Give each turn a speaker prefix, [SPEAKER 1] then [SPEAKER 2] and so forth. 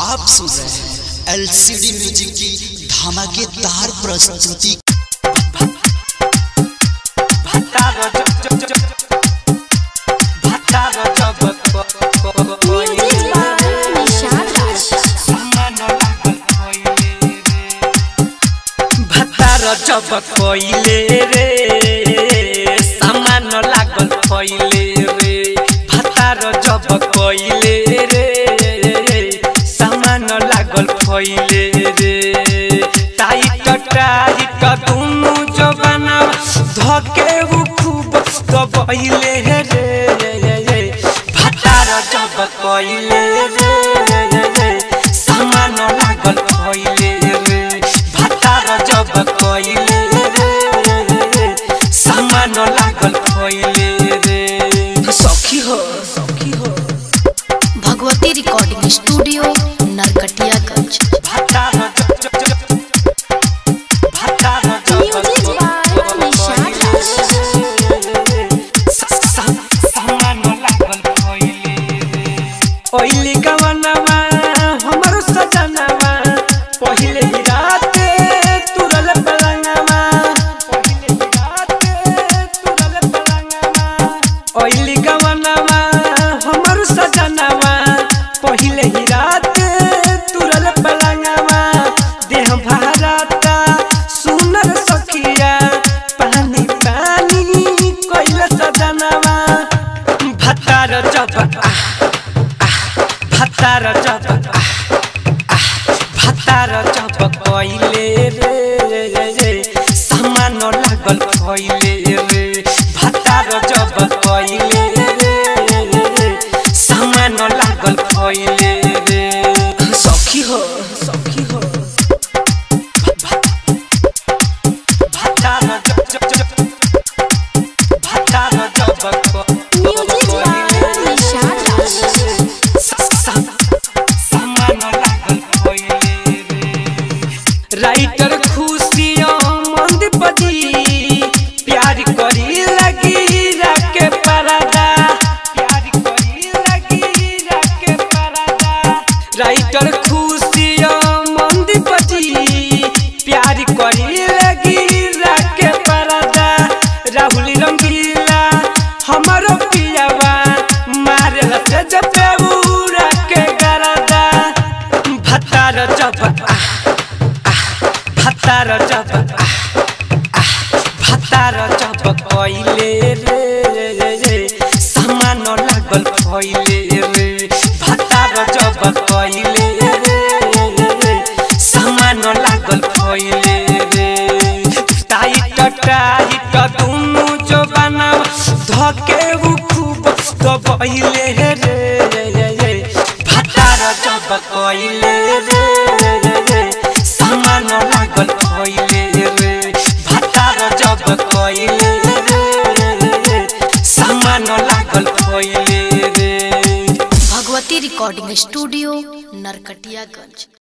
[SPEAKER 1] आप सुन रहे हैं एलसीडी म्यूजिक की धमाकेदार प्रस्तुति
[SPEAKER 2] Music by Nishad Raj.
[SPEAKER 3] जब कोइले रे सामान लागल फैले रे भातार जब कोइले रे सामान लागल फैले रे टाइट टाइट दुनु जबाना धके उ खूब दबैले रे भातार जब कोइले रे सामान लागल फैले रे भातार जब कोइले रे सामान लागल फैले रे सखी हो सखी हो
[SPEAKER 2] भगवती रिकॉर्डिंग स्टूडियो नरकटियागंज
[SPEAKER 3] भातार जब जब भातार जब
[SPEAKER 2] Music by Nishad
[SPEAKER 3] ओइली गवनवा हमर सजनवा पहिले ही राते तुरल पलंगवा पहिले ही राते तुरल पलंगवा ओइली गवनवा हमर सजनवा पहिले ही राते तुरल पलंगवा देह भारता सुनर सखिया पानी पानी कोइल सजनवा भतार जब आह भातार जब आह, आह, भातार जब कइले रे रे सामान लागल फैले रे भातार जब कइले रे सामान लागल फैले रे सखी हो सखी हो भातार जब जब जब भातार जब
[SPEAKER 2] Music by Nishad Raj.
[SPEAKER 3] Writer खुशियों मंद बजी प्यार करी लगी रखे परदा प्यार करी लगी रखे परदा राइटर खुशियों मंद बजी प्यार करी लगी रखे परदा राहुल रंगीला हमारो पियावा मारे लते जपे उड़ा के गरदा भतार जब आह भातार जब आह, आह, भातार जब कइले रे रे सामान लागल फैले रे भातार जब कइले रे सामान लागल फैले रे टाइट टाइट दुनु जबाना धके उ खूब दबैले रे भातार जब कइले रे सामान लागल फैले रे भातार जब कइले रे सामान लागल फैले रे
[SPEAKER 2] भगवती रिकॉर्डिंग स्टूडियो नरकटियागंज